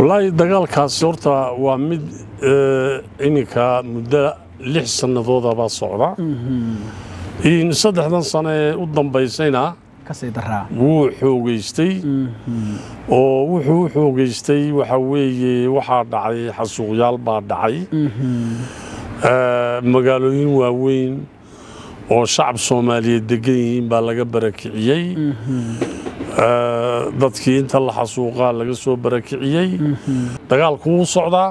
wallaahi dagaalkaasi horta waa mid iminka muddo lix sannadoodabaa socda saddexdan sano ee u dambaysayna kasii daraa wuu xoogeystay oo wuxuu u xoogeystay waxa weeye waxaa dhacay xasuuqyaal baa dhacay magaalooyin waaweyn oo shacab soomaaliyeed degan yihiin baa laga barakiciyey dadkii inta la xasuuqaa laga soo barakiciyey dagaalku wuu socdaa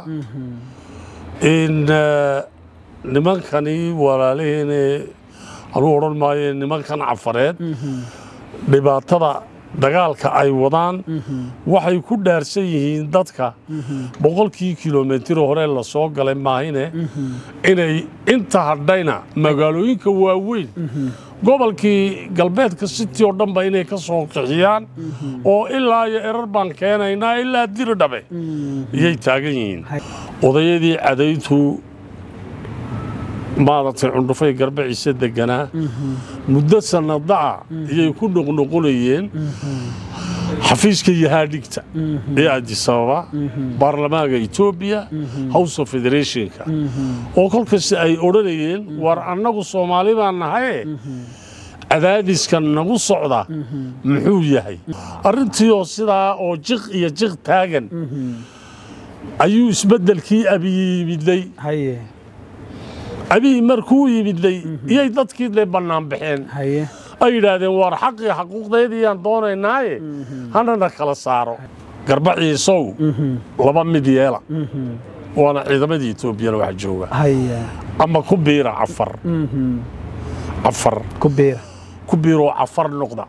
in nimankani walaalaheene anuu odhan maayo nimankan cafareed dhibaatada dagaalka ay wadaan waxay ku dhaarsan yihiin dadka boqolkii kilomitir hore la soo galay maahine inay inta hadhayna magaalooyinka waaweyn gobolkii galbeedka city oo dhanba inay ka soo qixiyaan oo ilaa iyo erar baan keenaynaa ilaa diridhabe iyay taagan yihiin odayadii cadaytu maaragtay cundhufay garbaciise deganaa muddo sannadaca iyay ku noqnoqonayeen xafiiska yahaadhigta ee adisababa baarlamaanka etoobiya house of federationka oo kolkasta ay odhanayeen war annagu soomaali baan nahaye cadaadiska nagu socda muxuu yahay arrintiioo sidaa oo jiq iyo jiq taagan ayuu isbeddelkii abiyi yimidday haye abiyi markuu yimidday iyay dadkii de bannaan baxeen haye ay yidhaahdeen waar xaqii xaquuqdeediiyaan doonaynaaye hanana kala saaro garbaciisow laba mid yeela waana ciidamadii etoobiyana wax jooga haye ama ku biira cafar cafar ku biira ku biiroo cafar noqda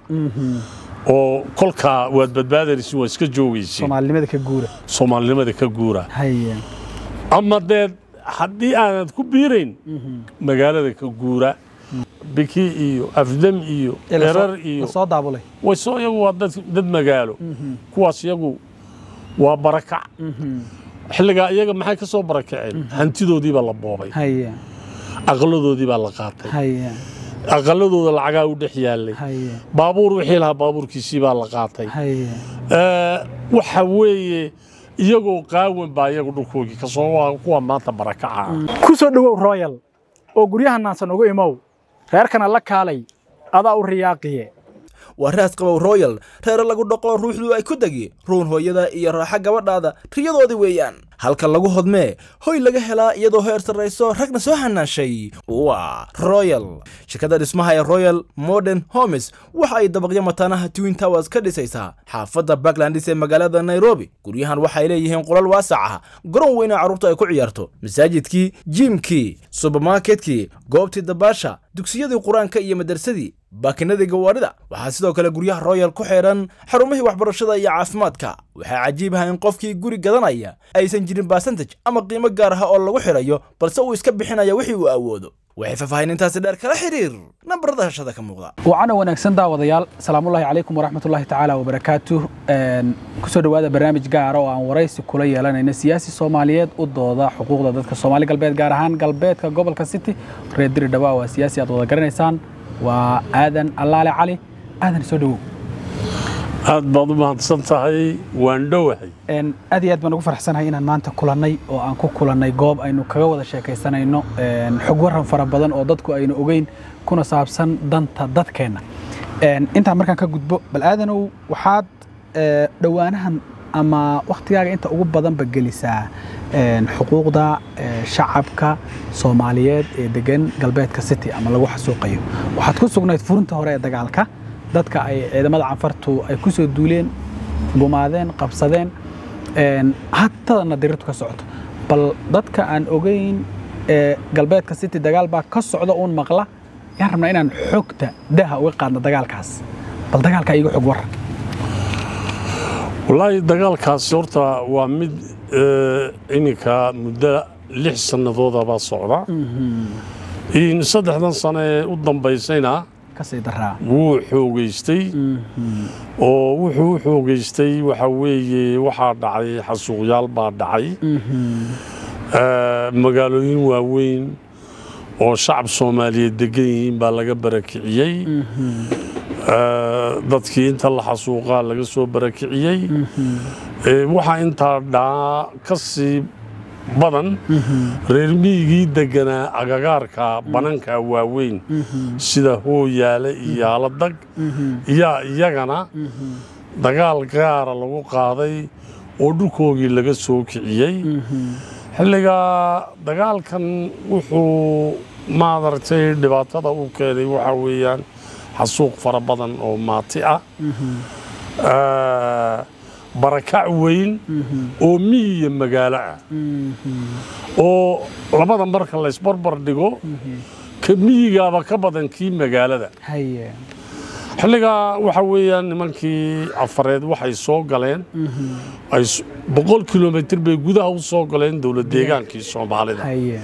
oo kolkaa waad badbaadanaysin waa iska joogaysin soomaalinimada ka guura soomaalinimada ka guura haye ama dee haddii aanad ku biirayn magaalada ka guura biki iyo afdam iyo erar iyo soo daabulay wayso iyagu waa dad dad magaalo kuwaas iyagu waa barakac xilligaa iyaga maxay ka soo barakaceen hantidoodii baa la boobay haye aqaladoodii baa la qaatay haye aqaladooda lacagaa u dhex yaallay haye baabuur wixii lahaa baabuurkiisii baa la qaatay haye Eh, waxa weeye iyagoo qaawan baa iyagu dhulkoogii kasoo waa kuwa maanta barakaca ku soo dhowow royal oo guryaha naansan ugu imow reerkana la kaalay adaa u riyaaqiye waa raas qabow royal reere lagu dhoqo ruuxdu ay ku degi ruun hooyada iyo raaxa gabadhaada riyadoodii weeyaan halka lagu hodmee hoy laga helaa iyadoo heer sarrayso ragna soo hanaashay waa royal shirkadda dhismaha ee royal modern homes waxa ay dabaqyo mataanaha twin towers ka dhisaysaa xaafadda backlandis ee magaalada nairobi guryahan waxay leeyihiin qolal waasac ah garoon weyna carruurta ay ku ciyaarto masaajidkii jiimkii subermarketkii goobtii dabaasha dugsiyadii qur-aanka iyo madarsadii baakinadii gawaarida waxaa sidoo kale guryaha royal ku xidhan xarumihii waxbarashada iyo caafimaadka waxaa cajiib ah in qofkii guri gadanaya aysan jirin basantaj ama qiimo gaar ah oo lagu xidhayo balse uu iska bixinaya wixii uu awoodo waxay faahfaahinintaasi dheer kala xiriir nambarada hashada ka muuqda wacana wanaagsan daawadayaal salaamullaahi calaykum waraxmatullaahi tacaala wabarakaatu kusoo dhowaada barnaamij gaara oo aan waraysi kula yeelanayno siyaasi soomaaliyeed u dooda xuquuqda dadka soomaali galbeed gaar ahaan galbeedka gobolka city reer diri dhawaa waa siyaasi aad wada garanaysaan waa aadan allaale cali aadan soo dhowow aad baad u mahadsan tahay waan dhowahay Een, aad iyo aad baan ugu faraxsanahay inaan maanta kulannay oo aan ku kulannay goob aynu kaga wada sheekaysanayno een, xog waran fara badan oo dadku aynu ogeyn kuna saabsan danta dadkeenna Een, intaan markaan ka gudbo bal aadanow waxaad ee, dhowaanahan ama wakhtigaaga inta ugu badanba gelisaa een, xuquuqda ee, shacabka soomaaliyeed ee degan galbeedka city ama lagu xasuuqayo waxaad ku sugnayd furinta hore ee dagaalka dadka ay ciidamada canfartu ay ku soo duuleen gumaadeen qabsadeen een, haddana dirirtu ka socoto bal dadka aan ogeyn ee galbeedka city dagaal baa ka socda uun maqla yaan rabnaa inaan xogta daha uga qaadno dagaalkaas bal dagaalka iga xog waran wallaahi dagaalkaasi horta waa mid eh, iminka muddo lix sannadoodabaa socda in saddexdan sano ee u dambaysayna kasii daraa wuu xoogeystay oo wuxuu u xoogeystay waxa weeye waxaa dhacay xasuuqyaal baa dhacay Eh, magaalooyin waaweyn oo shacab soomaaliyeed degan yihiin baa laga barakiciyey Eh, dadkii inta la xasuuqaa laga soo barakiciyey Ee, waxaa intaa dhaa ka sii badan reer miyigii deganaa agagaarka bananka waaweyn sida hooyaale iyo aaladag yaa iyagana dagaal gaara lagu qaaday oo dhulkoogii laga soo kiciyey xilligaa dagaalkan wuxuu maadaragtay dhibaatada u keenay waxaa weeyaan xasuuq fara badan oo maati ah Ah, barakac weyn oo miyi iyo magaalo ah oo labada marka laysbarbar dhigo ka miyigaaba ka badan kii magaalada haye xilligaa waxa weeyaan nimankii afareed waxay soo galeen ay s- boqol kilomitir bay gudaha u soo galeen dowlad deegaankii soomaalida haye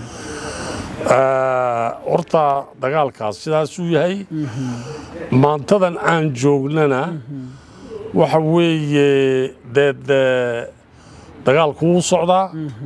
Ah, horta dagaalkaas sidaasuu yahay maantadan aan joognana waxa weeye deed eh, dagaalku wuu socdaa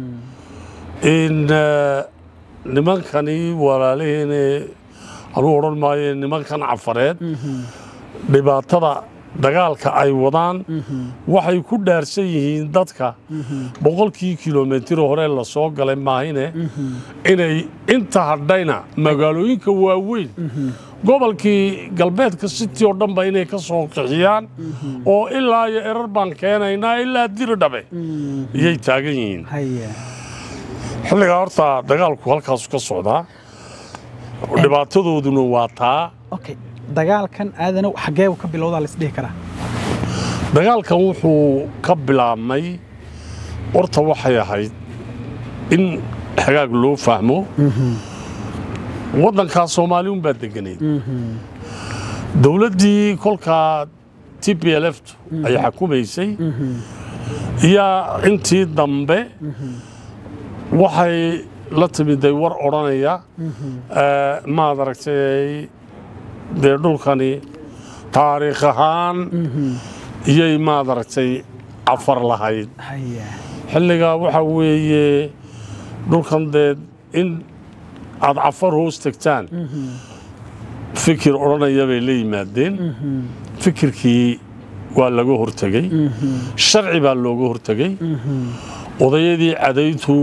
in eh, nimankani walaalihiine anuu odhan maayo nimankan cafareed dhibaatada dagaalka ay wadaan waxay ku dhaarsan yihiin dadka boqolkii kilomitir hore la soo galay maahine inay inta hadhayna magaalooyinka waaweyn gobolkii galbeedka city oo dhanba inay ka soo qixiyaan oo ilaa iyo erar baan keenaynaa ilaa diridhabe iyay taagan yihiin haye xilligaa horta dagaalku halkaasu ka socdaa dhibaatadooduna waa taa okay dagaalkan aadanow xaggee ka bilowdaa la isdhihi karaa dagaalkan wuxuu ka bilaabmay horta waxay ahayd in xagaag loo fahmo waddankaa soomaali unbaa deganayd dowladdii kolkaa t p l f ay xakumaysay iyaa intii dambe waxay la timiday war odhanaya eh, maad aragtay dee dhulkani taariikh ahaan iyay maad aragtay cafar lahayd haye xilligaa waxaa weeye dhulkan dee in aad cafar hoos tegtaan fikir odhanaya bay la yimaadeen fikirkii waa laga hortegey sharci baa looga hortegey odayadii cadayntu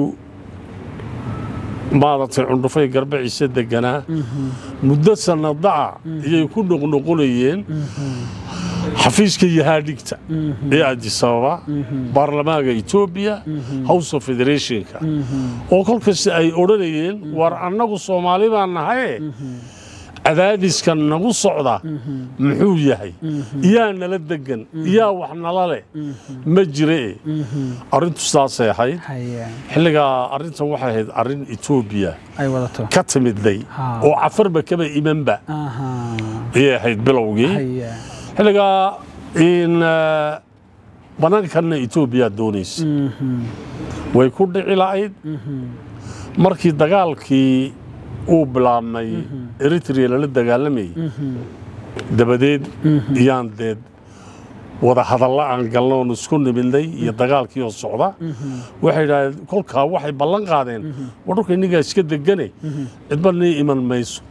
maaragtay cundhufay garbaciise deganaa muddo sannadaca iyay ku noqnoqonayeen xafiiska yahaadhigta ee adisababa baarlamaanka etoobiya house of federationka oo kolkasta ay odhanayeen war annagu soomaali baan nahaye cadaadiska nagu socda muxuu yahay yaa nala degan yaa wax nala leh ma jire arrintu sidaasay ahayd haye xilligaa arrintan waxay ahayd arrin etoobiya ay wadato ka timidday Ha. oo cafarba kaba imanba aha ayay ahayd bilowgii haye xilligaa in eh, banaankanna etoobiya doonaysa way ku dhici lahayd markii dagaalkii uu bilaabmay eritrea lala dagaalamayay dabadeed iyaan deed wada hadalla aan galno oon isku nimidnay iyo dagaalkii oo socda waxay idhahdeen kolkaa waxay ballan qaadeen war dhulka innigaa iska degane cidba nii iman mayso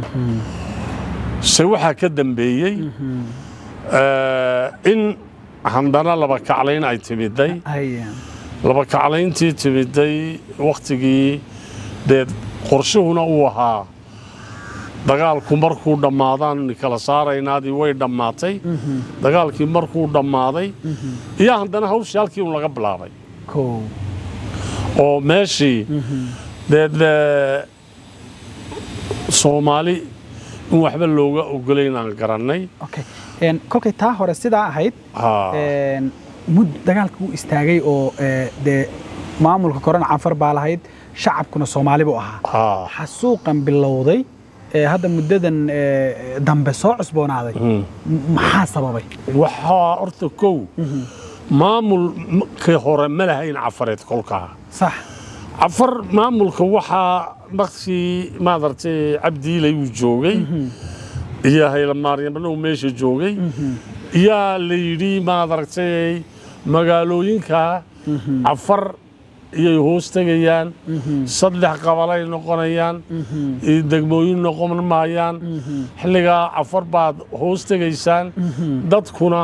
se waxaa ka dambeeyey eh, in handana laba kaclayn ay timiday haye laba kaclayntii timiday wakhtigii dee qorshuhuna uu ahaa dagaalku markuu dhammaadaan kala saaraynaadii way dhammaatay dagaalkii markuu dhammaaday iyo haddana hawshii halkii un laga bilaabay kow oo meeshii dee dee soomaali in waxba looga ogolayn aan garannay okay een kolkay taa hore sidaa ahayd Haa. een mud dagaalka uu istaagay oo ee, dee maamulka korona canfar baa lahayd shacabkuna soomaali buu ahaa Haa. xasuuqan bilowday ee hadda muddadan ee, dambe soo cusboonaaday m- maxaa sababay waxaa horta kow maamulkii hore ma lahayn cafareed kolkaa sax cafar maamulka waxaa markii maadartay cabdiilay uu joogay iyo haylamaaryamna uu meesha joogay yaa la yidhi maadaragtay magaalooyinka cafar iyay hoos tegayaan saddex qabalay noqonayaan iyo degmooyin noqon maayaan xilligaa cafar baad hoos tegaysaan dadkuna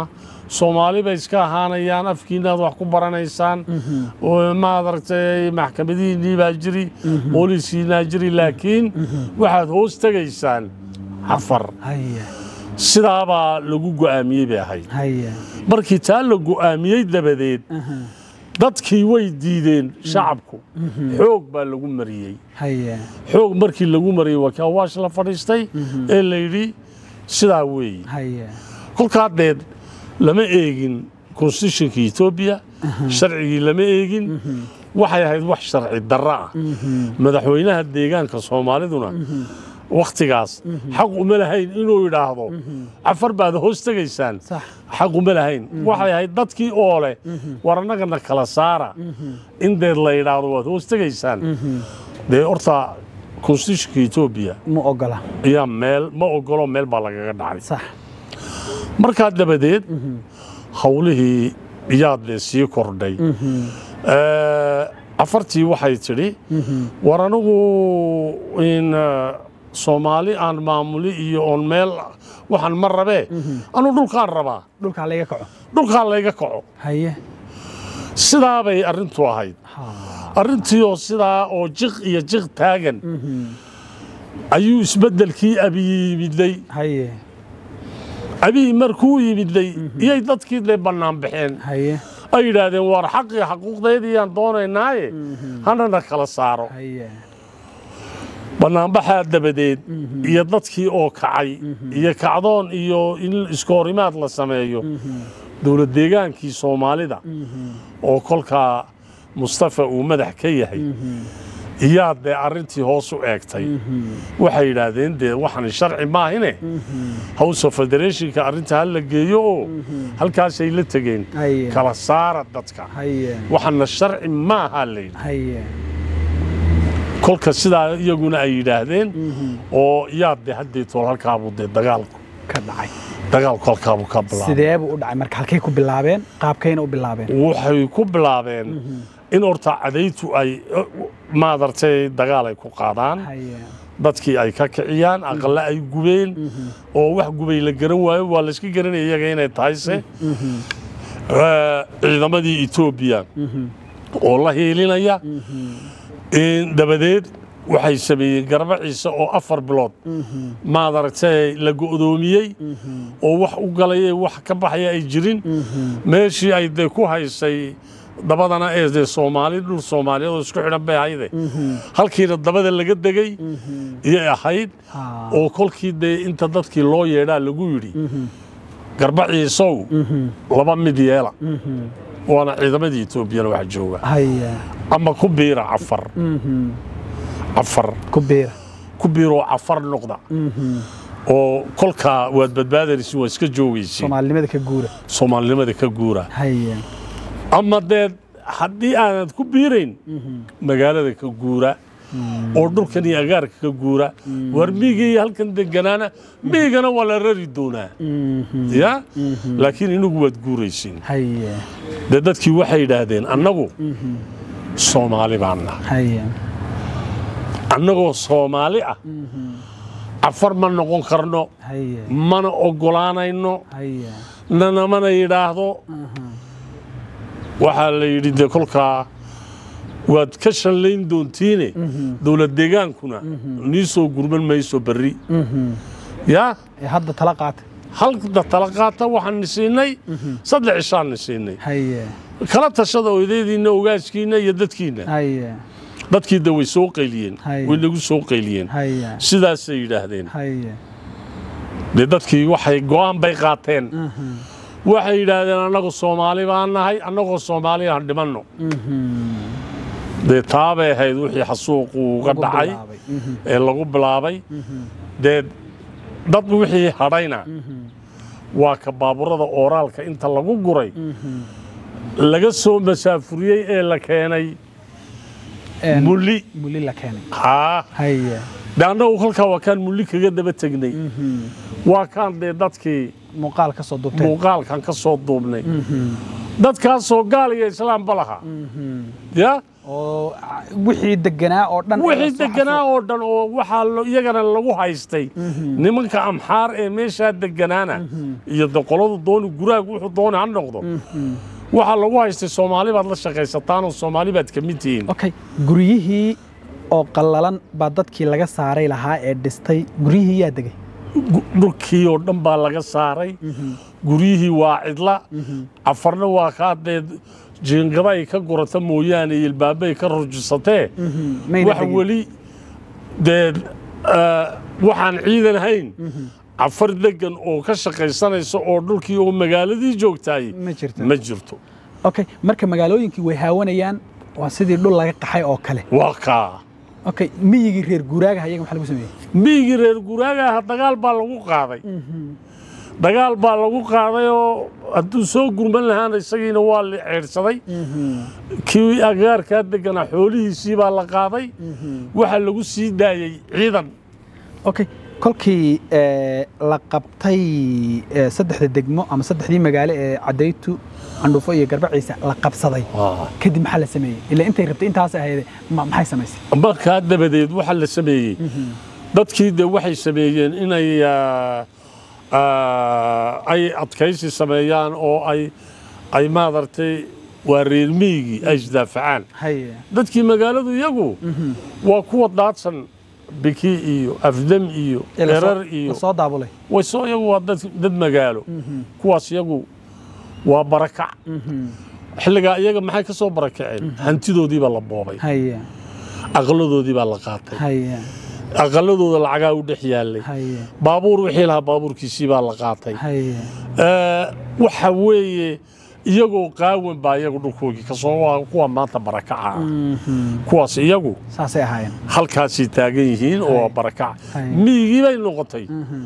soomaali bay iska ahaanayaan afkiinaad wax ku baranaysaan oo maad aragtay maxkamadihiinnii baa jiri booliiskiinaa jiri laakiin waxaad hoos tegaysaan cafar haye sidaabaa lagu go'aamiyey bay ahayd haye markii taa la go'aamiyey dabadeed dadkii way diideen shacabku xoog baa lagu mariyey haye xoog markii lagu mariyey waa kii awaash la fadhiistay ee la yidhi sidaa weeye haye kolkaa deed lama eegin constitutionka etoobiya sharcigii lama eegin waxay ahayd wax sharci darro ah madaxweynaha deegaanka soomaaliduna wakhtigaas xaq uma lahayn inuu yidhaahdo cafar baad hoos tegaysaan sax xaq uma lahayn waxay ahayd dadkii oo leh war annagana kala saara in deed la yidhaahdo waad hoos tegaysaan dee horta constitutionka etoobiya ma ogola ayaa meel ma ogolo meel baa lagaga dhacay sax markaa dabadeed hawlihii iyaa dee sii kordhay Eh, afartii waxay tidhi war anigu in eh, soomaali aan maamuli iyo oon meel waxaan ma rabee anuu dhulkaan rabaa dhulkaa laga kaco dhulkaa layga kaco haye sidaa bay arrintu ahayd ha arrintii oo sidaa oo jiq iyo jiq taagan ayuu isbeddelkii abiyi yimidday haye abiyi markuu yimidday iyay dadkii dee bannaan baxeen haye ay yidhaahdeen war xaqii xaquuqdeediiyaan doonaynaaye hanana kala saaro haye bannaanbaxaa dabadeed iyo dadkii oo kacay iyo kacdoon iyo in iskoorimaad la sameeyo dowlad deegaankii soomaalida oo kolkaa mustafa uu madax ka yahay iyaa dee arrintii hoos u eegtay waxay yidhaahdeen dee waxaan sharci maahine house of federationka arrinta ha la geeyo oo halkaasay la tegeen haye kala saara dadka haye waxaana sharci maaha layidhi haye kolka sidaa iyaguna ay yidhaahdeen oo yaa de haddee tool halkaabuu dee dagaalku ka dhacay dagaalku halkaabuu ka bilaabay sidee buu u dhacay marka halkay ku bilaabeen qaabkayna u bilaabeen waxay ku bilaabeen in horta cadaytu ay maadartay dagaal ay ku qaadaan haye dadkii ay ka kiciyaan aqale ay gubeen oo wax gubay la garan waayo waa layska garanaya iyaga inay tahayse Eh, ciidamadii etoobiya oo la hiilinaya in dabadeed waxay sameeyeen garba ciise oo afar bilood maad aragtay la go'doomiyey oo wax u galay ee wax ka baxaya ay jirin meeshii ay dee ku haysay dabadana ee dee soomaali dhul soomaaliyeed oo isku xidhan bay ahayde halkiina dabada laga degay iyay ahayd ha oo kolkii dee inta dadkii loo yeedhaa lagu yidhi garba ciisow laba mid yeela waana ciidamadii etoobiyana wax jooga haye ama ku biira cafar cafar ku biira ku biiroo cafar noqda oo kolkaa waad badbaadanaysin waa iska joogaysin soomaalinimada ka guura soomaalinimada ka guura haye ama dee haddii aanad ku biirayn magaalada ka guura oo dhulkan iyo agaarka ka guura war miiga iyo halkan deganaana miigana waa la rari doonaa ya laakiin inagu waad guuraysiin haye dee dadkii waxay yidhaahdeen annagu soomaali baan nahay haye annagoo soomaali ah cafar ma noqon karno haye mana oggolaanayno haye nanamana yidhaahdo waxaa la yidhi dee kolkaa waad ka shallayn doontiine dowlad deegaankuna nii soo gurman mayso berri yaa ee hadda tala qaata halda tala qaata waxaan ni siinay saddex cishaan ni siinay haye kala tashada oydaydiinna ogaaskiinna iyo dadkiinna haye dadkii de way soo qayliyeen Haye. way nagu soo qayliyeen haye sidaasay yidhaahdeen haye dee dadkii waxay go'aan bay qaateen waxay yidhaahdeen annagu soomaali baan nahay annagoo soomaali aan dhimanno dee taabay ahayd wixii xasuuqu uga Lagu dhacay bilaabay. Mhm. ee lagu bilaabay dee dad wixii hadhayna waa ka baaburada ooraalka inta lagu guray laga soo masaafuriyey ee la keenay Een, mulli muli la keenay haa haye de annagu kolkaa waa kaan mulli kaga daba tegnay waa kaan dee dadkii muuqaal ka soo duubteen muuqaalkan ka soo duubnay dadkaasoo gaal iyo islaamba lahaa ya oo wixii deganaa oo dhan wixii deganaa oo dhan oo waxaa lo- iyagana lagu haystay nimanka amxaar ee meeshaa deganaana iyo de qoladu dooni guraagu wuxuu dooni ha noqdo waxaa lagu haystay soomaali baad la shaqaysataan oo soomaali baad ka mid tihiin okay guryihii oo qallalan baa dadkii laga saaray lahaa ee dhistay guryihii yaa degay Gu- dhulkii oo dhan baa laga saaray guryihii waa cidla cafarna waa kaa dee jiingada ay ka gurata mooyaane iyo ilbaaba ay ka rujisatee mayna wax degin. weli dee eh, waxaan ciidan hayn cafar degan oo ka shaqaysanaysa oo dhulkii oo magaaladii joogtaay Ma jirto. ma jirto okay marka magaalooyinkii way haawanayaan waa sidii dhul laga qaxay oo kale waa kaa okay miyigii reer guuraaga ayaga maxaa lagu sameeyey miyigii reer guuraagaha dagaal baa lagu qaaday dagaal baa lagu qaaday oo hadduu soo gurman lahaana isagiina waa la ceedhsaday kii agaarkaa deganaa xoolihiisii baa la qaaday waxaa lagu sii daayey ciidan okay kolkii eh, la qabtay eh, saddexda degmo ama saddexdii magaalo ee cadaytu candhuufo iyo garbaciisa la qabsaday kadib maxaa la sameeyey ilaa intay rabtay intaas ahayd ma- maxay samaysay markaa dabadeed waxaa la sameeyey dadkii de waxay sameeyeen inay ah, ah, ay adkaysi sameeyaan oo ay ay maaragtay waa reer miyigii ay isdaafacaan haye dadkii magaaladu iyagu waa kuwa daadsan biki iyo afdam iyo Ee lasoo- erar iyo lasoo daabulay way soo iyagu waa dad, dad magaalo kuwaas iyagu waa barakac xilligaa iyaga maxay ka soo barakaceen hantidoodii baa la boobay haye aqladoodii baa la qaatay haye aqaladooda lacagaa u dhex yaallay haye baabuur wixii lahaa baabuurkiisii baa la qaatay haye Eh, waxa weeye iyagoo qaawan baa iyagu dhulkoogii kasoo waa kuwa maanta barakaca ah kuwaas iyagu saasay ahaayeen halkaasay taagan yihiin oo barakaca Hay. miyigii bay noqotay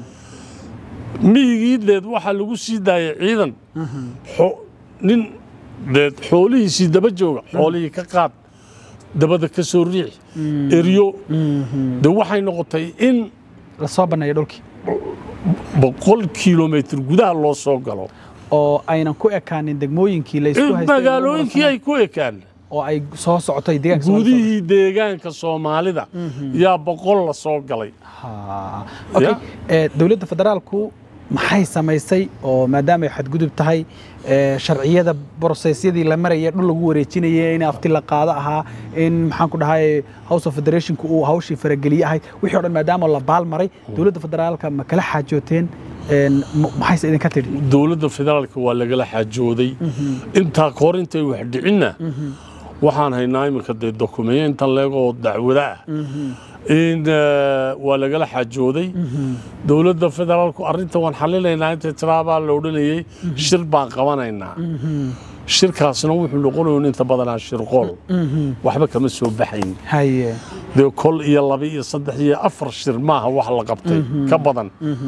miyigii deed waxaa lagu sii daayay ciidan xo- nin deed xoolihiisii daba jooga xoolihii ka qaad dabada ka soo riix eryo de waxay noqotay in lasoo banneeyo dhulkii boqol kilomitr gudaha loo soo galo oo aynan ku ekaanin degmooyinkii la isku in haystay magaalooyinkii ay ku ekaan oo ay soo socotay deegaanka Soomaaliya. gudihii deegaanka soomaalida yaa boqol la soo galay Ha. Okay. Ya. Eh, dowladda federaalku maxay samaysay oo maadaama ay xadgudub tahay eh, sharciyada brosesyadii la maraya dhul lagu wareejinayay in afti la qaado ahaa in maxaan ku dhahay house of federationku uu hawshii farageliye ahayd wixii o dhan maadaama la baal maray dowladda federaalka ma kala xaajooteen En, ma- maxayse idinka tidhi dowladda federaalka waa lagala xaajooday intaa kahor intay wax dhicinna waxaan haynaa iminka dee dokumenta leegoo dacwada ah in eh, waa lagala xaajooday dowladda federaalku arrinta waan xalinaynaa intay tiraabaa la odhanayey shir baan qabanaynaa shirkaasna wuxuu noqonayo inta badanaa shirqool waxba kama soo baxayn haye dee kol iyo laba iyo saddex iyo afar shir maaha wax la qabtay ka badan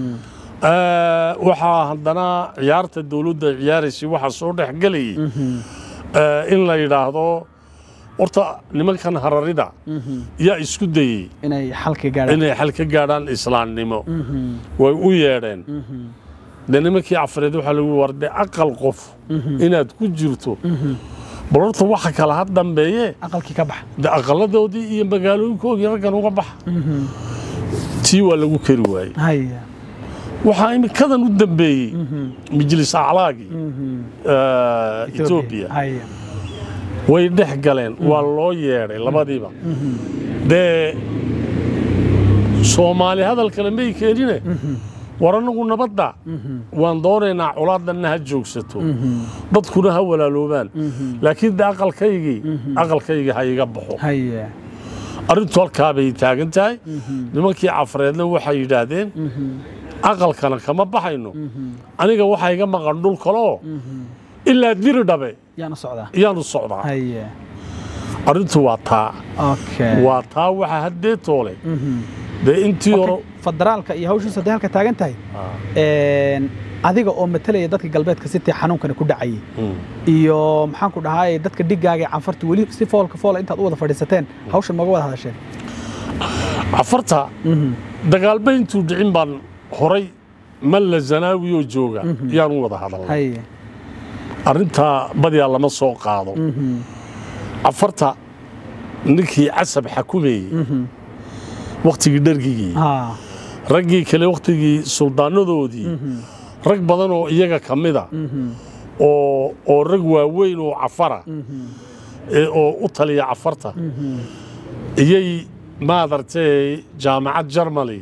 Eh, waxaa haddana ciyaarta dowladda ay ciyaaraysay waxaa soo dhex gelayay eh, in la yidhaahdo horta nimankan hararida yaa isku dayey inay xalka gaadhaan inay xal ka gaadhaan islaamnimo way u yeedheen dee nimankii cafareed waxaa lagu war dee aqal qof inaad ku jirto bal horta waxa kale ha dambeeye aqalkii ka baxa de aqaladoodii iyo magaalooyinkoodii raggan uga baxa tii waa lagu keri waayey haye waxaa iminkadan u dambeeyey majlis aclaagii eh, etoobiya haye way dhex galeen waa loo yeedhay labadiiba dee soomaali hadalkale may keenine war annagu nabadda waan doonaynaa colaadanna ha joogsato dadkuna ha walaaloobaan laakiin de aqalkaygii aqalkaygii ha iga baxo haye arrintu halkaa bay taagan tahay nimankii cafareedna waxay yidhaahdeen aqalkana kama baxayno aniga waxaa iga maqan dhul kaloo ilaa diri dhabe yaan u socdaa iyaanu socdaa haye arrintu waa taa okay waa taa waxa haddee toole dee intii hore Okay, federaalka iyo hawshiisa hadday halka taagan tahay een, adiga oo matalaya dadka galbeedka sitii xanuunkani ku dhacayay iyo maxaan ku dhahay dadka dhigaaga ee canfarta weli si foolka foola intaad u wada fadhiisateen hawshan maga wada hadasheen cafarta dagaalba intuu dhicin baan horay malla zanaawi oo jooga yaan u wada hadalnay haye arrintaa badiyaa lama soo qaado cafarta ninkii casab xakumayey wakhtigii dhergigii haa raggii kale wakhtigii suldaanadoodii rag badan oo iyaga ka mida oo oo rag waaweyn oo cafara ee oo u taliya cafarta iyay maadartay jaamacad jarmali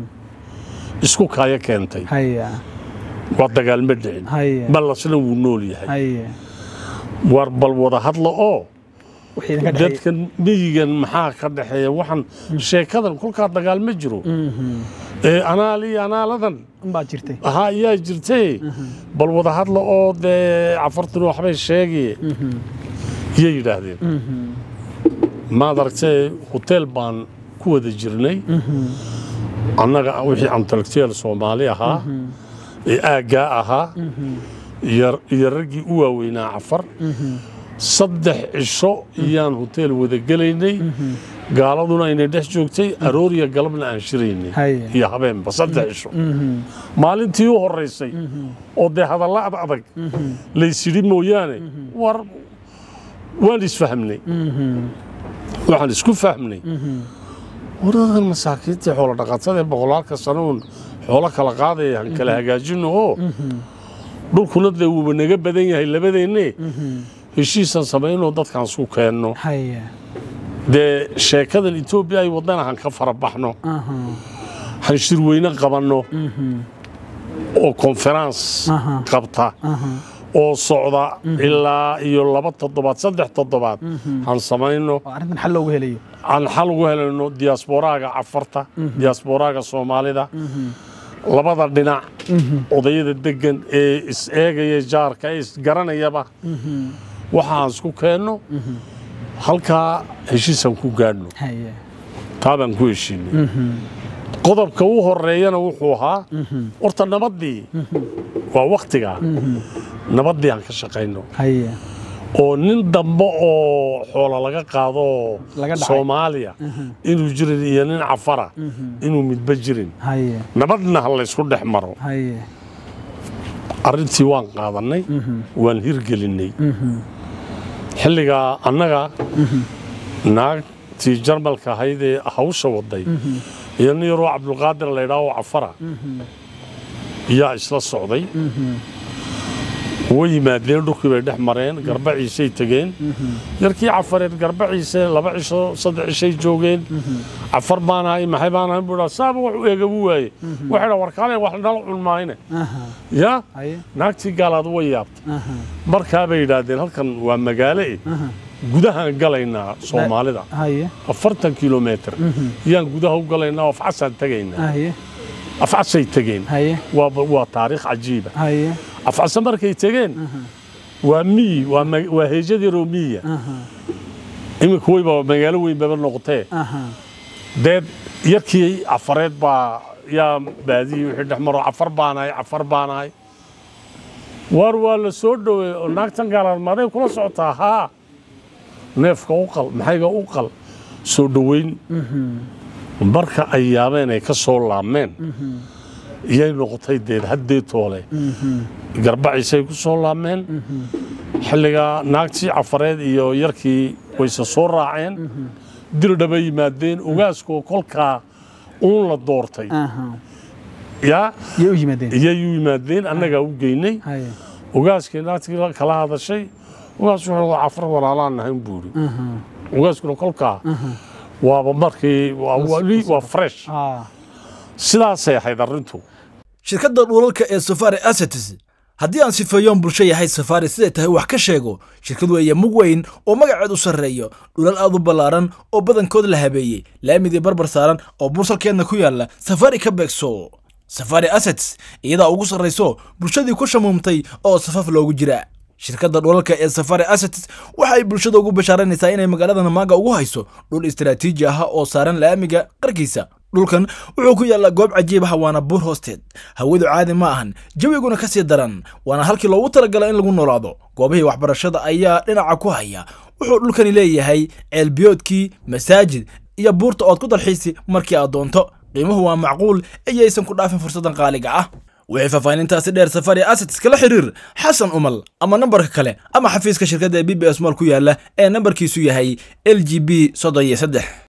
isku kaayo keentay haya waa dagaalma dhicin haya ballasna wuu nool yahay haya war bal wada hadla oo wixii idinka dhexeeyey dadkan miyigan maxaa ka dhexeeya waxaan sheekadan kolkaa dagaal ma jiro ee anaal iyo anaaladan unbaa jirtay ahaa ayaa jirtay bal wada hadla oo dee cafartuna waxbay sheegaye iyay yidhaahdeen maad aragtee hoteel baan ku wada jirnay annaga wixii intellectual soomaali ahaa ee aaggaa ahaa iyo- iyo raggii u waaweynaa cafar saddex cisho iyaan hoteel wada gelaynay gaaladuna aynay dhex joogtay arooriya galabna aan shiraynay Haya. iyo habeenba saddex cisho maalintii u horaysay oo dee hadalla ad adag laysidhi mooyaane war waan isfahmnay waxaan isku fahmnay waradan masaakiintii xoolo dhaqatada ee boqolaalka sano uun xoolo kala qaadaya han kala hagaajino oo dhulkuna dee wuuba naga badan yahay labadeenne heshiisaan samaynoo dadkaan isku keenno haya dee sheekadan etoobiya ay wadana han ka fara baxno aha han shirweyne qabanno oo konferans Aha. qabta aha oo socda ilaa iyo laba toddobaad saddex toddobaad han samayno oo arrintan xal loogu helayo aan xal ugu helayno diasporaaga cafarta diasporaaga soomaalida labada dhinac odayada degan ee is eegaya jaarka ee isgaranayaba waxaan isku keenno halkaa heshiisaan ku gaadhno haya taa baan ku heshiinay qodobka u horeeyana wuxuu ahaa horta nabaddii waa wakhtigaa nabaddii aan ka shaqayno haya oo nin dambe oo xoolo laga qaado oo Laga dhacay. soomaaliya inuu jirin iyo nin cafara inuu midba jirin haya nabadna ha laysku dhex maro haya arrintii waan qaadannay waan hirgelinnay xilligaa annaga naagtii jarmalka ahayd ee hawsha waday iyo nin yaroo cabdulqaadir laydhaa oo cafara yaa isla socday way yimaadeen dhulkii bay dhex mareen garbaciisay tegeen yarkii cafareed garbaciise laba cisho saddex cishay joogeen cafar baan ahay maxay baan ahay buu dhaa saaba wax u eegabu waaye waxay dhaa warkaale wax nala cun maayne aha yaa haya naagtii gaalaad way yaabtay aha markaa bay yidhaahdeen halkan waa magaalo eh gudahaan galaynaa soomaalida haya afartan kilometer yaan gudaha u galaynaa oo afcasaan tegaynaa haya afcasay tegeen haya waa waa taariikh cajiiba haya afcasa markay tegeen waa miyi waa ma- waa heejad yaroo miyiya aha iminka weyba magaalo weyn baba noqotee aha deed yarkii cafareed baa yaa baadiyey wixii dhex maro cafar baanahay cafar baanahay waar waa la soo dhoweey oo naagtan gaalaad maaday kula socotaa haa neefka u qal maxayga u qal soo dhoweyn marka ay yaabeen ay ka soo laabmeen iyay noqotay deed haddee toole garbaciisay ku soo laabmeen xilligaa naagtii cafareed iyo yarkii wayse soo raaceen dirdhaba yimaadeen ogaaskoo kolkaa uun la doortay aha yaa yay u yimaadeen iyay u yimaadeen annagaa u geynay haya ogaaskii naagtii kala hadashay ogaas wuxuu waa cafar walaalaan nahayn buuri ogaaskuna kolkaa waaba markii waa- wali waa fresh ah sidaasay ahayd arrintu shirkadda dhulalka ee safari assets haddii aan sifeeyoon bulsho yahay safari siday tahay wax ka sheego shirkad weeye mug weyn oo magaceed u sarreeyo dhulal aad u ballaaran oo badankood la habeeyey laamidii barbar saaran oo bursalkeedna ku yaalla safari ka beegso safari assets iyadaa ugu sarrayso bulshadii ku shamuumtay oo safaf loogu jira shirkadda dhulalka ee safari assets waxa ay bulshada ugu bashaaranaysaa inay magaalada namaaga ugu hayso dhul istaraatiiji ah oo saaran laamiga qarkiisa dhulkan wuxuu ku yaallaa goob cajiib ah waana buur hoosteed hawadu caadi ma ahan jawiguna ka sii daran waana halkii loogu talagala in lagu noolaado goobihii waxbarashada ayaa dhinaca ku haya wuxuu dhulkani leeyahay ceelbiyoodkii masaajid iyo buurta ood ku dalxiisi markii aad doonto qiimuhu waa macquul iyaysan ku dhaafin fursadan qaaliga ah wixii faahfaahinintaasi dheer safari assets kala xiriir xasan umal ama nambarka kale ama xafiiska shirkadda ee b b s mall ku yaala ee nambarkiisu yahay l g b soddon iyo saddex